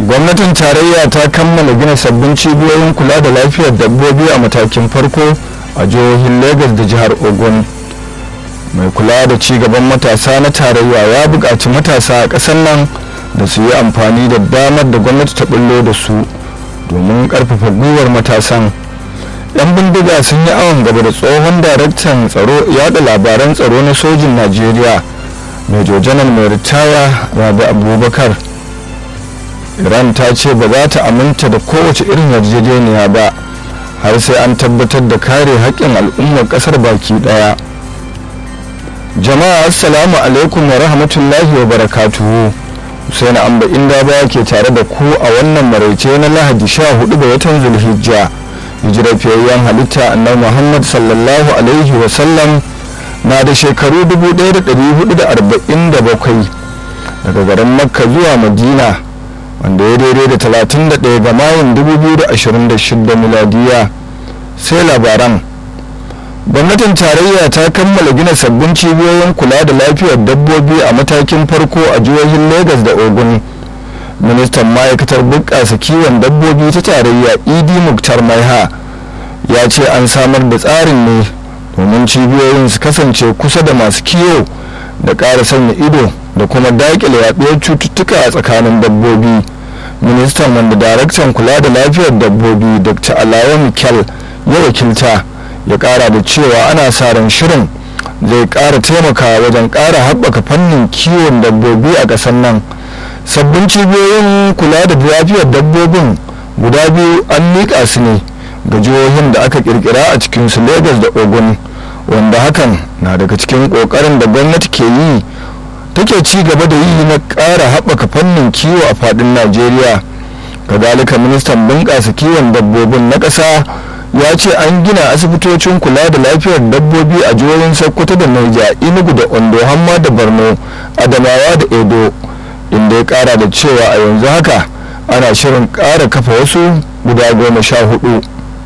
gwamnatin tarayya ta kammala gina sabbin cibiyoyin kula da lafiyar dabbobi a matakin farko a jihohin lagos da jihar ogun mai kula da cigaban matasa na tarayya ya buƙaci matasa a ƙasar nan da su yi amfani da damar da gwamnati ta bullo da su domin ƙarfafa gwiwar matasan 'yan bindiga sun yi awon gaba da tsohon daraktan tsaro yada labaran tsaro na sojin najeriya major janar mai ritaya rabi abubakar iran ta ce ba za ta aminta da kowace irin yarjejeniya ba har sai an tabbatar da kare haƙƙin al'ummar ƙasar baki ɗaya jama'a assalamu alaikum wa rahmatullahi wa barakatuhu sai na amba inda ba ke tare da ku a wannan maraice na lahadi 14 ga watan zulhijja hijirar fiyayyen halitta annabi muhammad sallallahu alaihi wa sallam na da shekaru 1447 daga garin makka zuwa madina wanda ya daidai da 31 ga mayun 2026 miladiya sai labaran gwamnatin tarayya ta kammala gina sabbin cibiyoyin kula da lafiyar dabbobi a matakin farko a jihohin lagos da ogun ministan ma'aikatar bunƙasa kiwon dabbobi ta tarayya idi muktar maiha ya ce an samar da tsarin ne domin cibiyoyin su kasance kusa da masu kiwo da ƙara sanya ido da kuma daƙile yaɗuwar cututtuka a tsakanin dabbobi ministan wanda daraktan kula da lafiyar dabbobi dr alawa mikel ya wakilta ya ƙara da cewa ana sa ran shirin zai ƙara taimakawa wajen ƙara haɓaka fannin kiwon dabbobi a ƙasar nan sabbin cibiyoyin kula da lafiyar dabbobin guda biyu an miƙa su ne ga jihohin da aka ƙirƙira a cikinsu lagos da ogun wanda hakan na daga cikin ƙoƙarin da gwamnati ke yi take ci gaba da yi na ƙara haɓaka fannin kiwo a faɗin najeriya kazalika ministan bunƙasa kiwon dabbobin na ƙasa ya ce an gina asibitocin kula da lafiyar dabbobi a jihohin sokoto da naija inugu da ondo hamma da borno adamawa da edo inda ya kara da cewa a yanzu haka ana shirin kara kafa wasu guda goma sha hudu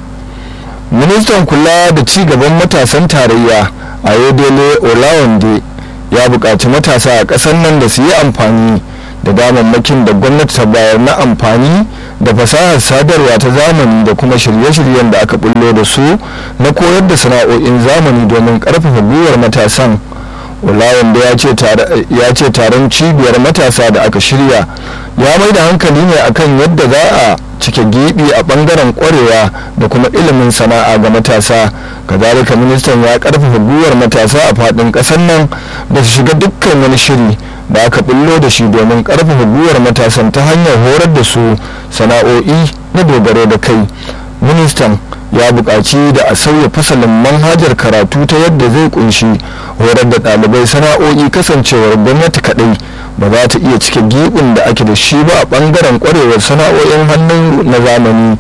ministan kula da ci gaban matasan tarayya a yodele olawande ya buƙaci matasa a ƙasar nan da su yi amfani da damammakin da gwamnati ta bayar na amfani da fasahar sadarwa ta zamani da kuma shirye-shiryen da aka bullo da su na koyar da sana'o'in zamani domin ƙarfafa gwiwar matasan olawan da ya ce taron cibiyar matasa da aka shirya ya mai da hankali ne akan yadda za a cike gibi a bangaren kwarewa da kuma ilimin sana'a ga matasa kazalika ministan ya karfafa gwiwar matasa a fadin kasar nan da su shiga dukkan wani shiri da aka bullo da shi domin karfafa gwiwar matasan ta hanyar horar da su sana'o'i na dogaro da kai ministan ya buƙaci da a sauya fasalin manhajar karatu ta yadda zai kunshi horar da ɗalibai sana'o'i kasancewar gwamnati kaɗai ba za ta iya cike giɓin da ake da shi ba a ɓangaren ƙwarewar sana'o'in hannu na zamani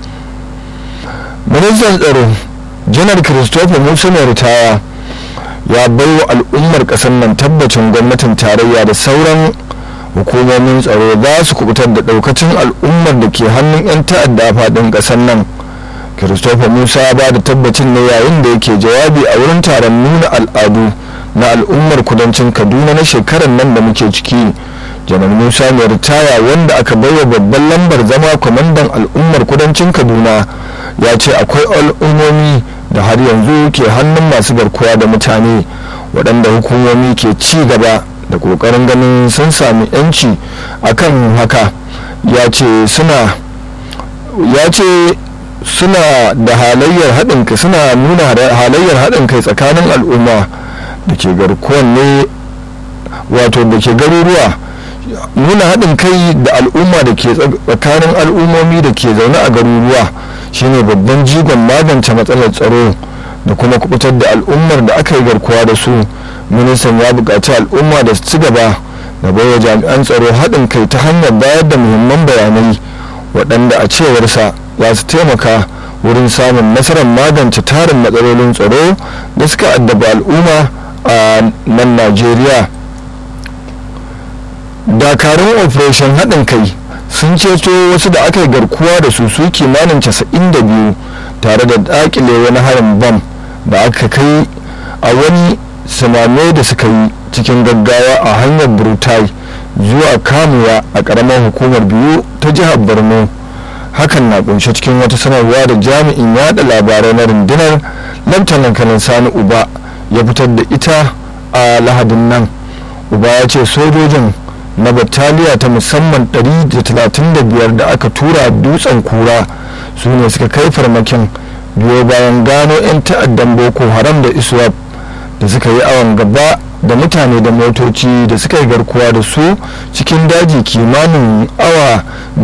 ministan tsaro janar christopher musa mai ritaya ya bai wa al'ummar ƙasar nan tabbacin gwamnatin tarayya da sauran hukumomin tsaro za su kubutar da ɗaukacin al'ummar da ke hannun 'yan ta'adda a faɗin ƙasar nan christopher musa ya ba da tabbacin ne yayin da yake jawabi a wurin taron nuna al'adu na al'ummar kudancin kaduna na shekarar nan da muke ciki janar musa mai ritaya wanda aka baiwa babban lambar zama kwamandan al'ummar kudancin kaduna ya ce akwai al'ummomi da har yanzu ke hannun masu garkuwa da mutane waɗanda hukumomi ke ci gaba da ƙoƙarin ganin sun sami 'yanci akan haka ya ce suna ya ce suna da halayyar haɗin kai suna nuna halayyar haɗin kai tsakanin al'umma da ke garkuwan ne wato da ke garuruwa nuna haɗin kai da al'umma da ke tsakanin al'ummomi da ke zaune a garuruwa shine babban jigon magance matsalar tsaro da kuma kubutar da al'ummar da aka yi garkuwa da su ministan ya buƙaci al'umma da su ci gaba da baiwa jami'an tsaro haɗin kai ta hanyar bayar da muhimman bayanai waɗanda a cewarsa za su taimaka wurin samun nasarar magance tarin matsalolin tsaro da suka addaba al'umma a nan najeriya dakarun operation haɗin kai sun ceto wasu da aka yi garkuwa da su su kimanin 92 tare da dakile wani harin bam da aka kai a wani samame da suka yi cikin gaggawa a hanyar brutai zuwa kamuwa a ƙaramar hukumar biyu ta jihar borno hakan na kunshe cikin wata sanarwa da jami'in yada labarai na rundunar laftanan kanin sani uba ya fitar da ita a lahadin nan uba ya ce sojojin na battaliya ta musamman 135 da aka tura dutsen kura su ne suka kai farmakin biyo bayan gano 'yan ta'addan boko haram da iswap da suka yi awon gaba da mutane da motoci da suka yi garkuwa da su cikin daji kimanin awa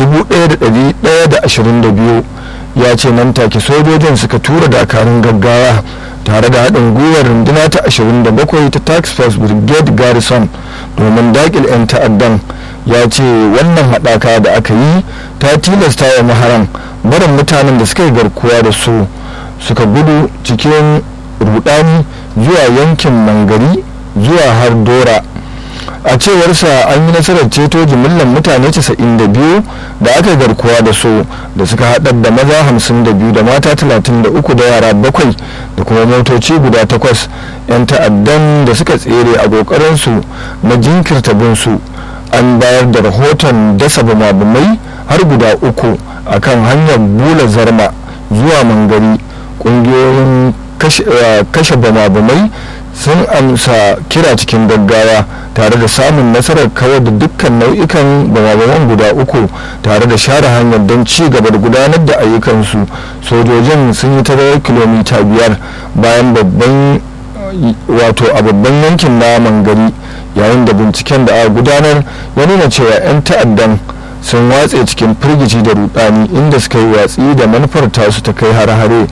1122 ya ce nan take sojojin suka tura dakarun gaggawa tare da haɗin gwiwar runduna ta 27 ta tax force brigade garrison domin daƙil 'yan ta'addan ya ce wannan haɗaka da aka yi ta tilasta wa maharan barin mutanen da suka yi garkuwa da su suka gudu cikin rudani zuwa yankin mangari zuwa har dora a cewarsa an yi nasarar ceto jimillar mutane 92 da aka garkuwa da su da suka haɗar da maza 52 da mata 33 da yara bakwai da kuma motoci guda takwas 'yan ta'addan da suka tsere a ƙoƙarinsu na jinkirta binsu an bayar da rahoton dasa bumabumai har guda uku a kan hanyar bula zarma zuwa mangari ƙungiyoyin kashe bumabumai sun amsa kira cikin gaggawa tare da samun nasarar kawar da dukkan nau'ikan bamabaman guda uku tare da share hanyar don ci gaba da gudanar da ayyukansu sojojin sun yi tazarar kilomita biyar bayan babban wato a babban yankin na mangari yayin da binciken da aka gudanar ya nuna cewa 'yan ta'addan sun watse cikin firgici da rudani inda suka yi watsi da manufar tasu ta kai hare-hare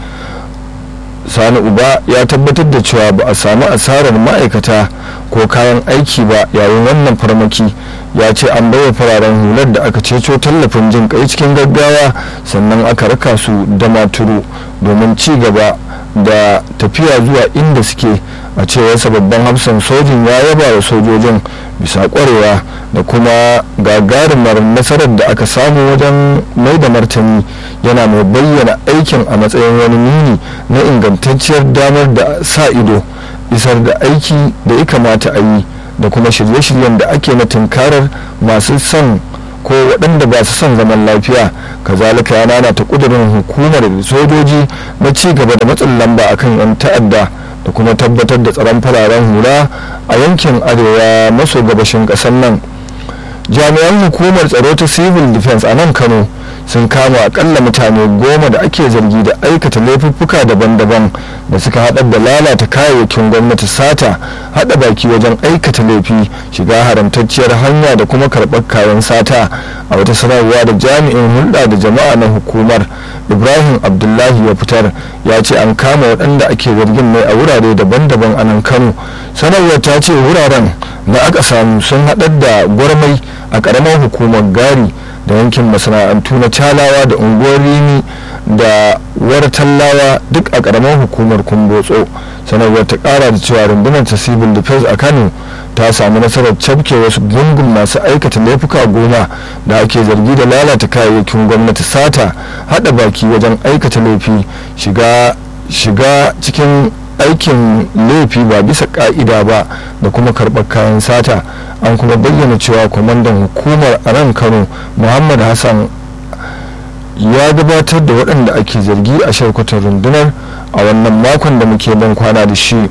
sani uba ya tabbatar da cewa ba a samu asarar ma'aikata ko kayan aiki ba yayin wannan farmaki ya ce an baiwa fararen hular da aka ceto tallafin jin kai cikin gaggawa sannan aka raka su da maturu domin ci gaba da tafiya zuwa inda suke a cewarsa babban hafsan sojin ya yaba wa sojojin bisa kwarewa da kuma gagarumar nasarar da aka samu wajen mai da martani yana mai bayyana aikin a matsayin wani nuni na ingantacciyar damar da sa ido isar da aiki da ya kamata a yi da kuma shirye-shiryen da ake na tunkarar masu son ko waɗanda ba su son zaman lafiya kazalika ya nana ta ƙudurin hukumar sojoji na ci gaba da matsin lamba akan 'yan ta'adda da kuma tabbatar da tsaron fararen hula a yankin arewa maso gabashin ƙasar nan jami'an hukumar tsaro ta civil defense a nan kano sun kama akalla mutane goma da ake zargi da aikata laifuffuka daban-daban da suka haɗar da lalata kayayyakin gwamnati sata haɗa baki wajen aikata laifi shiga haramtacciyar hanya da kuma karɓar kayan sata a wata sanarwa da jami'in hulɗa da jama'a na hukumar ibrahim abdullahi ya fitar ya ce an kama waɗanda ake zargin mai a wurare daban-daban a nan kano sanarwar ta ce wuraren da aka samu sun haɗar da gwarmai a ƙaramar hukumar gari da yankin masana'antu na calawa da unguwar rimi da wartallawa duk a karamar hukumar kumbotso sanarwar ta kara da cewa rundunar ta civil defense a kano ta samu nasarar cafke wasu gungun masu aikata laifuka goma da ake zargi da lalata kayayyakin gwamnati sata hada baki wajen aikata laifi shiga shiga cikin aikin laifi ba bisa ka'ida ba da kuma karɓar kayan sata an kuma bayyana cewa kwamandan hukumar a nan kano muhammad hassan ya gabatar da waɗanda ake zargi a sharkwatar rundunar a wannan makon da muke ban kwana da shi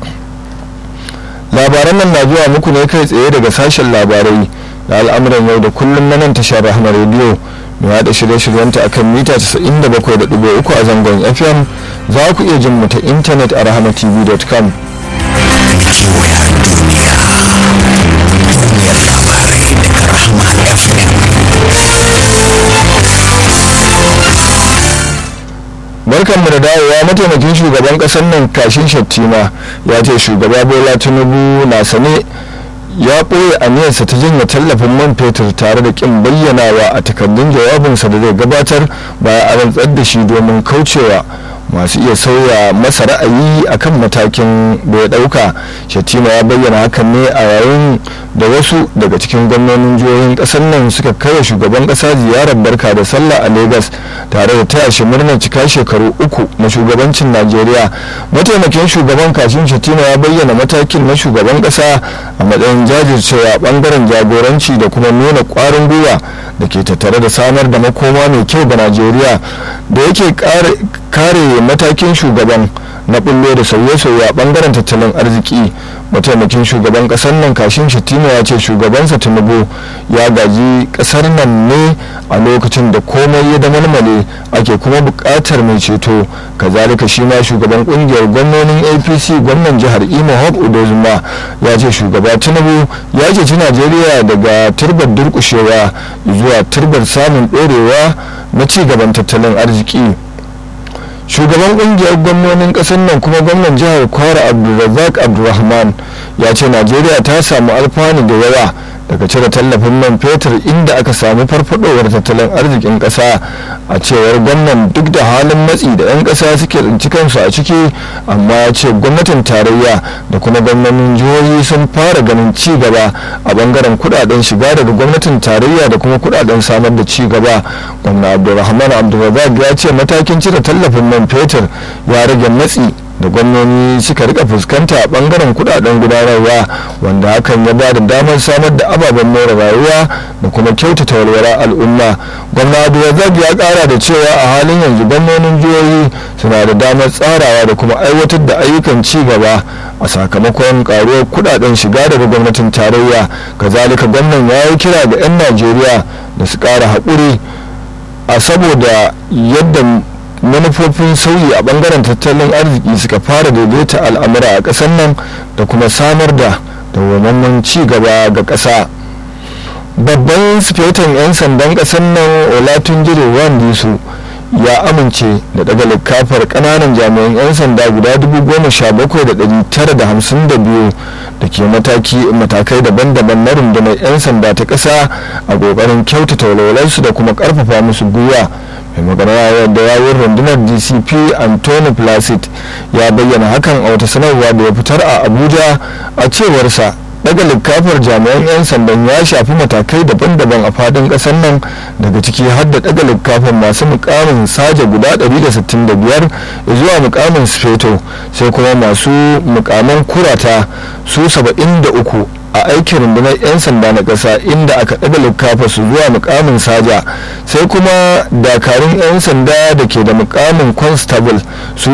labaran nan na zuwa muku ne kai tsaye daga sashen labarai da al'amuran yau da kullum na nan tashar rahama rediyo mai haɗa shirye-shiryenta a kan mita 97.3 a zangon fm za ku iya jin mu ta intanet a rahamatv.com kewaya duniya duniyar labarai daga rahama fm barkanmu da dawowa mataimakin shugaban kasar nan kashin shattima ya ce shugaba bola tinubu na sane ya ɓoye aniyarsa ta janye tallafin man fetur tare da ƙin bayyanawa a takardun jawabinsa da zai gabatar baya a rantsar da shi domin kaucewa masu iya sauya masa ra'ayi akan matakin da ya dauka shatima ya bayyana hakan ne a yayin da wasu daga cikin gwamnonin jihohin kasar nan suka kai shugaban kasa ziyarar barka da sallah a lagos tare da taya shi murnar cika shekaru uku na shugabancin najeriya mataimakin shugaban kashin shatima ya bayyana matakin na shugaban kasa a matsayin jajircewa bangaren jagoranci da kuma nuna kwarin gwiwa da ke tattare da samar da makoma mai kyau ga najeriya da yake kare matakin shugaban na bullo da sauye-sauye a bangaren tattalin arziki mataimakin shugaban kasar nan kashin shatima ya ce shugabansa tinubu ya gaji kasar nan ne a lokacin da komai ya da malmale ake kuma bukatar mai ceto kazalika shi ma shugaban kungiyar gwamnonin apc gwamnan jihar imo hope udozuma ya ce shugaba tinubu ya ceci najeriya daga turbar durkushewa zuwa turbar samun dorewa na ci gaban tattalin arziki shugaban kungiyar gwamnonin kasar nan kuma gwamnan jihar kwara abdulrazak abdulrahman ya ce najeriya ta samu alfanu da yawa daga cire tallafin man fetur inda aka samu farfadowar tattalin arzikin kasa a cewar gwamnan duk da halin matsi da 'yan kasa suke tsinci kansu a ciki amma ya ce gwamnatin tarayya da kuma gwamnatin jihohi sun fara ganin ci gaba a bangaren kudaden shiga daga gwamnatin tarayya da kuma kudaden samar da ci gaba gwamna abdulrahman abdulrazak ya ce matakin cire tallafin man fetur ya rage matsi da gwamnoni suka rika fuskanta a bangaren kudaden gudanarwa wanda hakan ya ba da damar samar da ababen more rayuwa da kuma kyautata walwala al'umma gwamna abdulrazak ya kara da cewa a halin yanzu gwamnonin jihohi suna da damar tsarawa da kuma aiwatar da ayyukan ci gaba a sakamakon karuwar kudaden shiga daga gwamnatin tarayya kazalika gwamnan ya yi kira ga 'yan najeriya da su kara haƙuri a saboda yadda manufofin sauyi a bangaren tattalin arziki suka fara daidaita al'amura a ƙasar nan da kuma samar da dawwammamen ci gaba ga ƙasa babban sifetan 'yan sandan ƙasar nan olatunjire wandisu ya amince da daga likafar kananan jami'an 'yan sanda guda 17,952 da ke matakai daban-daban na rundunar 'yan sanda ta ƙasa a ƙoƙarin kyautata walwalarsu da kuma ƙarfafa musu gwiwa mai magana da yawon rundunar dcp anthony placid ya bayyana hakan a wata sanarwa da ya fitar a abuja a cewarsa daga likafar jami'an 'yan sandan ya shafi matakai daban-daban a fadin kasar nan daga ciki har da daga likafar masu mukamin saja guda 165 zuwa mukamin sfeto sai kuma masu mukaman kurata su 73 a aikin rundunar 'yan sanda na ƙasa inda aka ɗaga likafa su zuwa mukamin saja sai kuma dakarun 'yan sanda da ke da mukamin constable su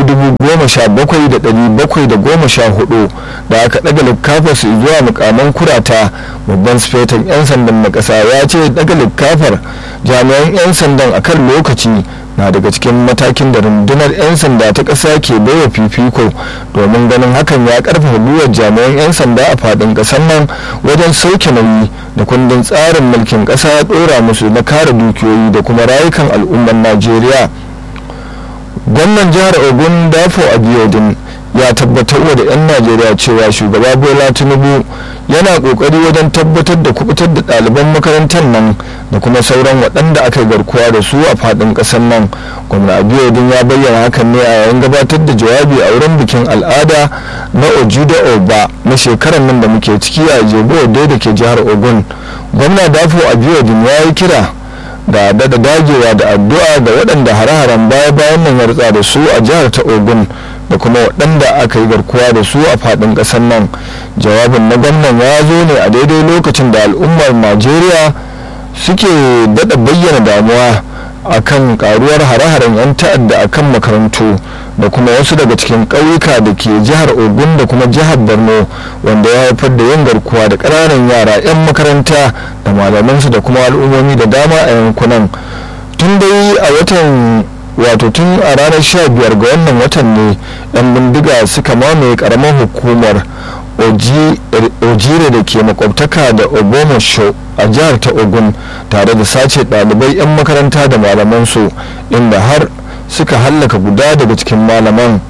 17,714 da aka ɗaga likafa su zuwa mukaman kurata babban sufetan 'yan sandan na ƙasa ya ce ɗaga likafar jami'an 'yan sandan a kan lokaci na daga cikin matakin da rundunar 'yan sanda ta ƙasa ke baiwa fifiko domin ganin hakan ya karfafa gwiwar jami'an 'yan sanda a faɗin ƙasar nan wajen sauke nauyi da kundin tsarin mulkin ƙasa ya ɗora musu na kare dukiyoyi da kuma rayukan al'ummar najeriya gwamnan jihar ogun dafo abiodun ya tabbatar da 'yan najeriya cewa shugaba bola tinubu yana kokari wajen tabbatar da kubutar da ɗaliban makarantar nan da kuma sauran waɗanda aka garkuwa da su a faɗin ƙasar nan gwamna abiodun ya bayyana hakan ne a yayin gabatar da jawabi a wurin bikin al'ada na ojuda oba na shekarar nan da muke ciki a jebo da ke jihar ogun gwamna dafo abiodun ya yi kira da dada dagewa da addu'a ga waɗanda hare-haren baya-bayan nan ya rutsa da su a jihar ta ogun da kuma waɗanda aka yi garkuwa da su a faɗin ƙasar nan jawabin na gwamnan ya zo ne a daidai lokacin da al'ummar najeriya suke daɗa bayyana damuwa akan karuwar hare-haren 'yan ta'adda akan makarantu da kuma wasu daga cikin ƙauyuka da ke jihar ogun da kuma jihar borno wanda ya haifar da yin garkuwa da ƙananan yara 'yan makaranta da malamansu da kuma al'ummomi da dama a yankunan tun dai a watan wato tun a ranar 15 ga wannan watan ne 'yan bindiga suka mamaye karamar hukumar ojire da ke makwabtaka da obomasho a jihar ta ogun tare da sace ɗalibai 'yan makaranta da malamansu inda har suka hallaka guda daga cikin malaman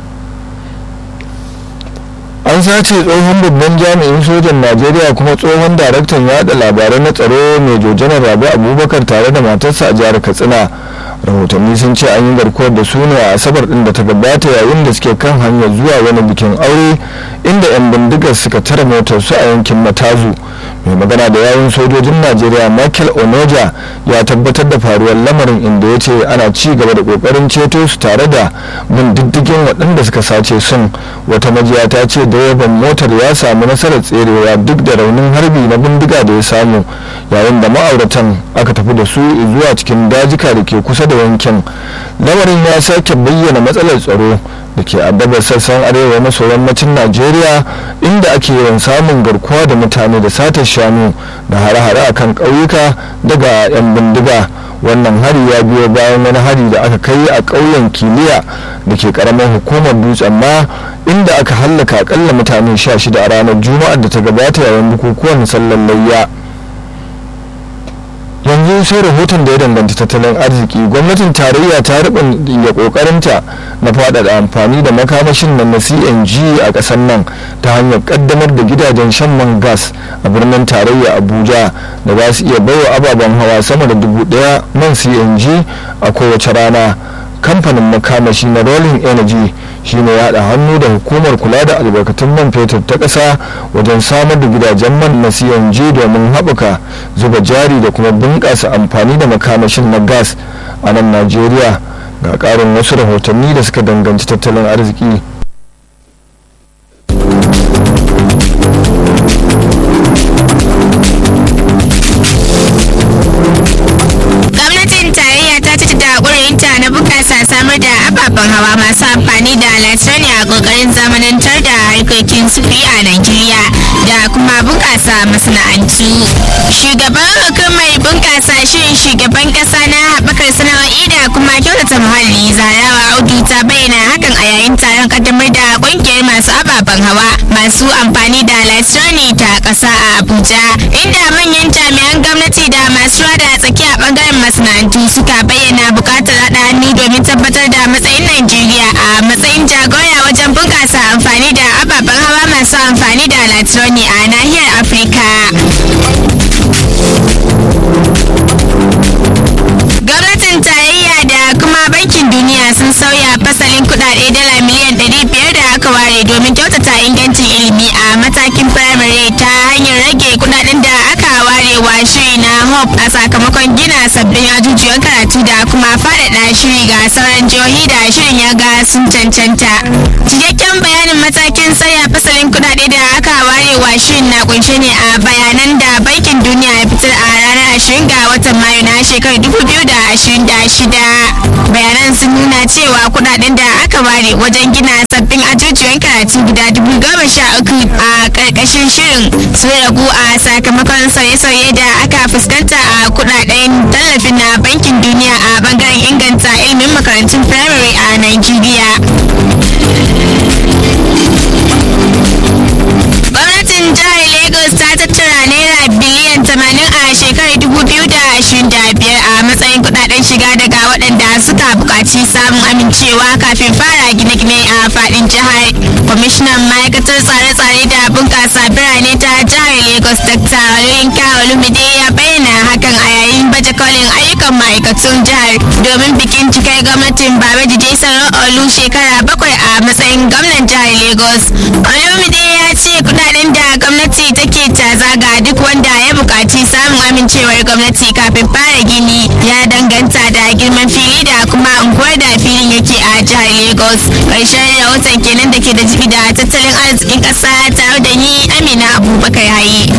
an sace tsohon babban jami'in sojan najeriya kuma tsohon daraktan yada labarai na tsaro mai jojanar rabi abubakar tare da matarsa a jihar katsina rahotanni sun ce an yi garkuwar da su ne a asabar din da ta gabata yayin da suke kan hanyar zuwa wani bikin aure inda 'yan bindigar suka tara motar su a yankin matazu mai magana da yawun sojojin najeriya michael onoja ya tabbatar da faruwar lamarin inda ya ce ana ci gaba da kokarin ceto su tare da bin diddigin waɗanda suka sace sun wata majiya ta ce direban motar ya samu nasarar tserewa duk da raunin harbi na bindiga da ya samu yayin da ma'auratan aka tafi da su zuwa cikin dajika da ke kusa da yankin lamarin ya sake bayyana matsalar tsaro da ke addabar sassan arewa maso yammacin najeriya inda ake yawan samun garkuwa da mutane da satar shanu da hare-hare a kan ƙauyuka daga 'yan bindiga wannan hari ya biyo bayan wani hari da aka kai a ƙauyen kiliya da ke ƙaramin hukumar dutsen ma inda aka hallaka akalla mutane 16 a ranar juma'ar da ta gabata yayin bukukuwan sallar layya yanzu sai rahoton da ya danganci tattalin arziki gwamnatin tarayya ta ya kokarinta na faɗaɗa amfani da makamashin nan na cng a ƙasar nan ta hanyar ƙaddamar da gidajen shan man gas a birnin tarayya abuja da za su iya baiwa ababen hawa sama da dubu ɗaya man cng a kowace rana kamfanin makamashi na rolling energy shine ya haɗa hannu da hukumar kula da albarkatun man fetur ta ƙasa wajen samar da gidajen man na cng domin haɓaka zuba jari da kuma bunƙasa amfani da makamashin na gas a nan najeriya ga ƙarin wasu rahotanni da suka danganci tattalin arziki samar da ababen hawa masu amfani da latani a kokarin zamanantar da harkokin sufuri a Najeriya da kuma bunƙasa masana'antu. Shugaban hukumar bunƙasa shirin shugaban ƙasa na haɓakar sana'o'i da kuma kyautata muhalli zarawa audu ta bayyana hakan a yayin taron kaddamar da ƙungiyar masu ababen hawa masu amfani da latani ta ƙasa a Abuja inda manyan jami'an gwamnati da masu rada tsaki a ɓangaren masana'antu suka bayyana buƙatar haɗa hannu domin tabbatar da matsayin Najeriya a matsayin jagora wajen bunƙasa amfani da ababen hawa masu amfani da latroni a nahiyar Afirka. Gwamnatin tarayya da kuma bankin duniya sun sauya fasalin kudade dala miliyan 500 da aka ware domin kyautata ingancin ilimi a matakin firamare ta hanyar rage kudaden da aka ware wa shiri na hope a sakamakon gina sabbin ajujuwan karatu da kuma faɗaɗa shiri ga sauran jihohi da shirin ya ga sun cancanta cikakken bayanin matakin sauya fasalin kudade da aka ware wa shirin na kunshe ne a bayanan da bankin duniya ya fitar a ranar 20 ga watan mayu na shekarar 2026 bayanan sun nuna cewa kudaden da aka ware wajen gina sabbin ajujuwan karatu guda dubu goma sha uku a karkashin shirin sun ragu a sakamakon sauye-sauye da aka fuskanta a kudaden tallafin na bankin duniya a bangaren inganta ilimin makarantun firamare a Najeriya. gwamnatin jihar lagos ta tattara naira biliyan 80 a shekarar 2025 a matsayin kudaden shiga daga waɗanda suka buƙaci samun amincewa kafin fara gine-gine a faɗin jihar kwamishinan ma'aikatar tsare-tsare da bunƙasa birane ta jihar lagos dr oluyinka olumide ya bayyana hakan a yayin baje kolin ayyukan ma'aikatun jihar domin bikin cikar gwamnatin babaji jason olu shekara bakwai a matsayin gwamnan jihar lagos olumide ya ce kudaden da gwamnati take taza ga duk wanda ya buƙaci samun amincewar gwamnati kafin fara gini ya danganta da girman fili da kuma unguwar da filin yake a jihar lagos ƙarshen rahoton kenan da ke da jibi da tattalin arzikin ƙasa tare da ni amina abubakar hayi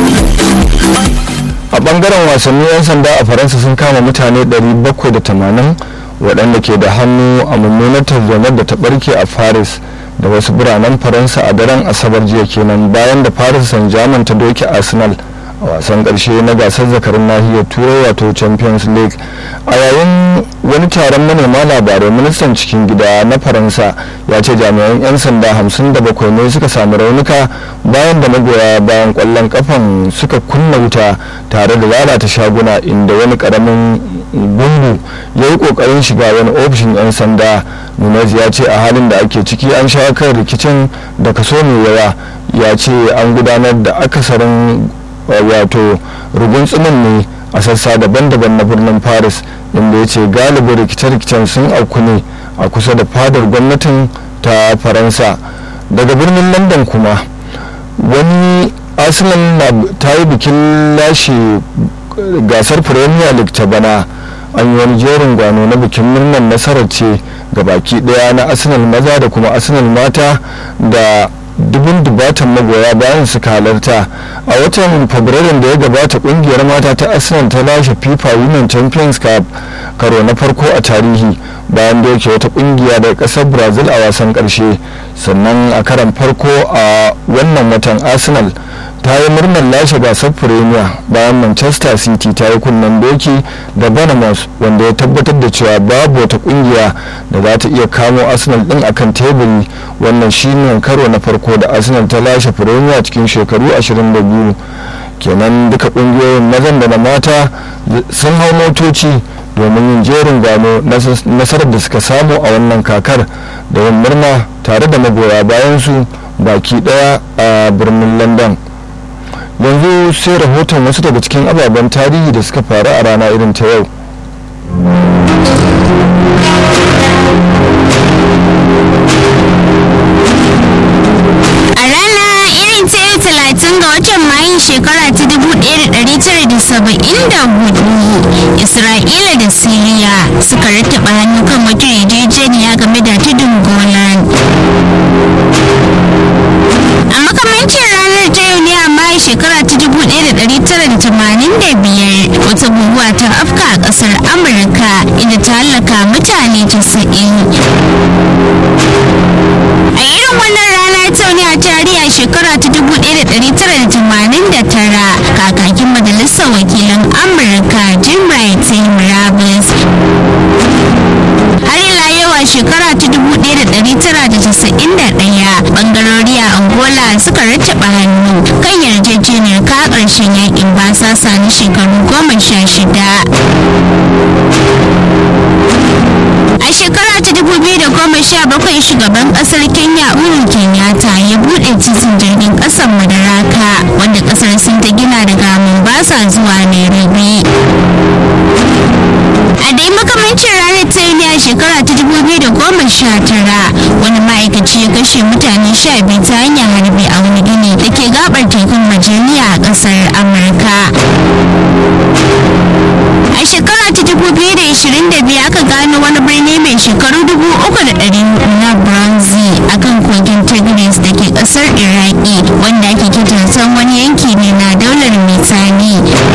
a bangaren wasanni 'yan sanda a faransa sun kama mutane 780 waɗanda ke da hannu a mummunar tarzomar da ta barke a paris da wasu biranen faransa a daren asabar jiya kenan bayan da paris saint germain ta doke arsenal a wasan karshe na gasar zakarin nahiyar turai wato champions league a yayin wani taron manema labarai ministan cikin gida na faransa ya ce jami'an 'yan sanda 57 ne suka samu raunuka bayan da magoya bayan kwallon kafan suka kunna wuta tare da lalata shaguna inda wani karamin gungu ya yi kokarin shiga wani ofishin 'yan sanda nunez ya ce a halin da ake ciki an sha kan rikicin da kaso mai yawa ya ce an gudanar da akasarin wato rugun tsimin ne a sassa daban-daban na birnin paris inda ya ce galibin rikice-rikicen sun auku ne a kusa da fadar gwamnatin ta faransa daga birnin london kuma wani arsenal ta yi bikin lashe gasar premier league ta bana an yi wani jerin gwano na bikin murnar nasarar ce ga baki daya na arsenal maza da kuma arsenal mata da dubun dubatan magoya bayan suka halarta a watan fabrairun da ya gabata kungiyar mata ta arsenal ta lashe fifa women champions cup karo na farko a tarihi bayan da yake wata kungiya daga kasar brazil a wasan karshe sannan a karan farko a wannan watan arsenal ta yi murnar lashe gasar premier bayan manchester city ta yi kunnen doki da bournemouth wanda ya tabbatar da cewa babu wata kungiya da za ta iya kamo arsenal din akan teburi wannan shine karo na farko da arsenal ta lashe premier cikin shekaru 22 kenan duka kungiyoyin mazan da na mata sun hau motoci domin yin jerin gano nasarar da suka samu a wannan kakar da yin murna tare da magoya bayan su baki daya a birnin london yanzu sai rahoton wasu daga cikin ababen tarihi da suka faru a rana irin ta yau A rana irin ta yau talatin ga watan Mayun shekara ta dubu ɗaya da ɗari tara da saba'in da hudu Isra'ila da Siriya suka rattaba hannu kan wata yarjejeniya game da tudun Golan. A makamancin ranar ta yau ne a Mayu shekara ta dubu ɗaya da ɗari tara da tamanin da biyar wata guguwa ta afka a ƙasar Amurka inda ta hallaka mutane casa'in. a irin wannan rana ta ne a tarihi a shekara ta 1989 kakakin majalisar wakilan amurka jim wright ya yi murabus har ila yau a shekara ta 1991 bangarori a angola suka rattaba hannu kan yarjejeniyar ka ƙarshen yakin basasa na shekaru goma sha shida a shekara ta 2017 shugaban kasar kenya uhuru kenyatta ya bude titin jirgin kasar madaraka wanda kasar sun ta gina daga mombasa zuwa nairobi a dai makamancin ranar ta ne a shekara ta 2019 wani ma'aikaci ya kashe mutane sha biyu ta hanyar harbi a wani gini da ke gabar tekun majaliya a kasar amurka a shekara ta 2022 aka gano wani birni mai shekaru 3,400 na bronze a kan kogin tigris da ke kasar iraki wanda ake kitansan wani yanki ne na daular misani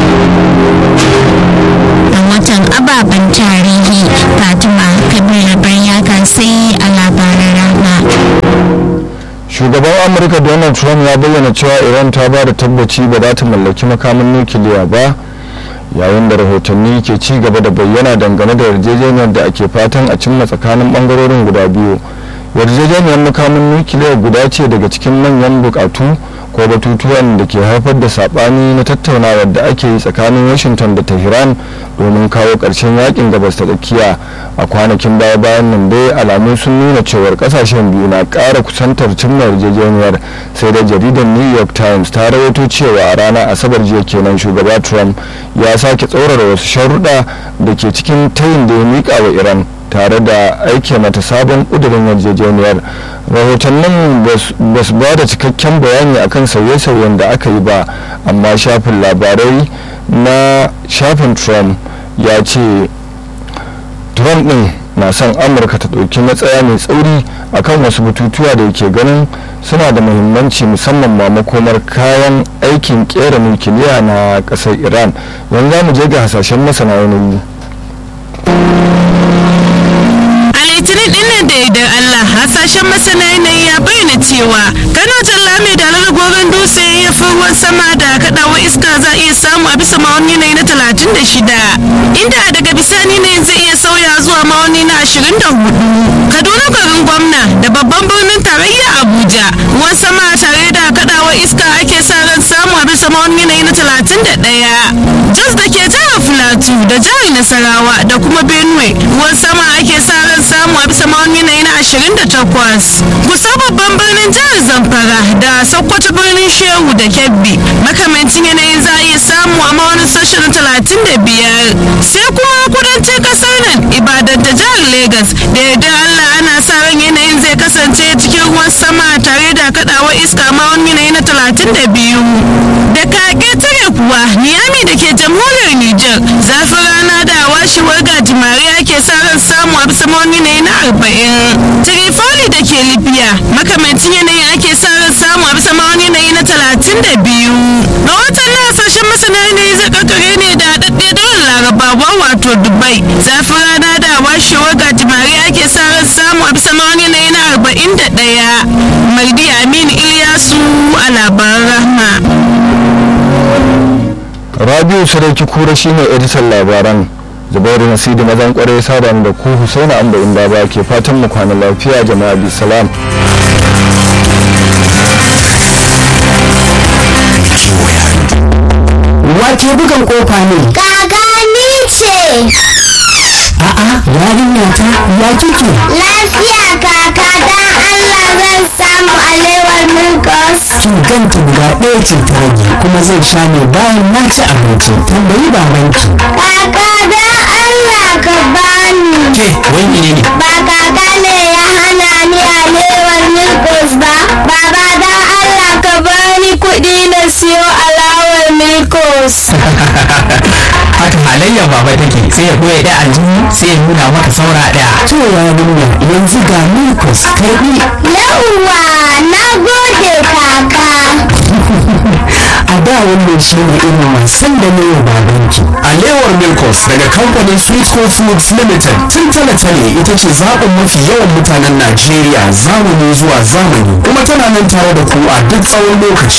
rahoton ababen tarihi fatima kabir baryaka sai a labaran rana shugaban amurka donald trump ya bayyana cewa iran ta ba da tabbaci ba za ta mallaki makamin nukiliya ba yayin da rahotanni ke ci gaba da bayyana dangane da yarjejeniyar da ake fatan a cimma tsakanin bangarorin guda biyu yarjejeniyar makamin nukiliya guda ce daga cikin manyan bukatu ko batutuwan da ke haifar da sabani na tattaunawar da ake yi tsakanin washington da tehran domin kawo ƙarshen yakin gabas ta tsakiya a kwanakin baya bayan nan dai alamu sun nuna cewar kasashen biyu na ƙara kusantar cimma yarjejeniyar sai da jaridar new york times ta rawaito cewa a ranar asabar jiya kenan shugaba trump ya sake tsaurara wasu sharuɗa da ke cikin tayin da ya miƙa wa iran tare da aike mata sabon ƙudurin yarjejeniyar rahotannin ba su ba da cikakken bayani akan sauye-sauyen da aka yi ba amma shafin labarai na shafin trump ya ce trump ɗin na son amurka ta ɗauki matsaya mai tsauri akan wasu batutuwa da yake ganin suna da muhimmanci musamman ma makomar kayan aikin kera nukiliya na ƙasar iran yanzu mu je ga hasashen masana yanayi litinin dinnan da idan Allah hasashen masana yanayi ya bayyana cewa Kano Jalla mai dalar gogon dutse ya fi ruwan sama da kaɗawa iska za a iya samu a bisa ma'auni yanayi na talatin da shida inda daga bisani ne zai iya sauya zuwa ma'auni na ashirin da hudu Kaduna garin gwamna da babban birnin tarayya Abuja ruwan sama tare da kaɗawa kaɗawar iska ake sa ran samu a bisa ma'aunin yanayi na 31 jos da ke jihar filatu da jihar nasarawa da kuma benue ruwan sama ake sa ran samu a bisa ma'aunin yanayi na 28 kusa babban birnin jihar zamfara da sokoto birnin shehu da kebbi makamancin yanayin za a iya samu a ma'aunin sashi na 35 sai kuma kudancin kasar nan ibadan da jihar Legas da yadda Allah ana sa ran yanayin zai kasance cikin ruwan sama tare da kadawar iska ma wani yanayi na 32 da kage tare kuwa Niyami da ke jamhuriyar Nijar zafin rana da washewar gajimare ake sa ran samu a bisa wani yanayi na 40 Trifoli da ke Libya makamancin yanayin ake sa ran samu a bisa wani yanayi na 32 ga watan na hasashen masana yanayi zai kakare ne da haɗaɗɗe dole larabawa wato Dubai zafin rana da washewar gajimare ake sa ran samu a bisa wani yanayi na 41 Mardi Aminu Ilyasu a labaran rahma. rabiu sarauki kura shine editan labaran zubairu nasidi mazan kwarai sadan da ku husaina amba inda ba ke fatan mu kwana lafiya jama'a bi salam Wake bugan kofa ne. Gagani ce. A'a, yarinya ta ya kike? Lafiya kaka don Allah zan samu alewar Milkos. Kin ganta guda ɗaya ce ta rage kuma zan sha ne bayan na ci abinci. Tambayi babanki. Kaka don Allah ka bani. Ke, wai ne ne? Ba kaka ne ya hana ni alewar Milkos ba. Baba don Allah ka bani kuɗi na siyo alawar Milkos. Haka halayyar baba take sai ya goya da aljihu sai ya nuna maka saura ɗaya. To yarinya yanzu ga Milkos karɓi. Yawwa na gode kaka. A da wannan shi ne irin wasan da ne wa babanki. Alewar Milkos daga kamfanin Sweetco Foods Limited tun tale-tale ita ce zaɓin mafi yawan mutanen Najeriya zamani zuwa zamani kuma tana nan tare da ku a duk tsawon lokaci.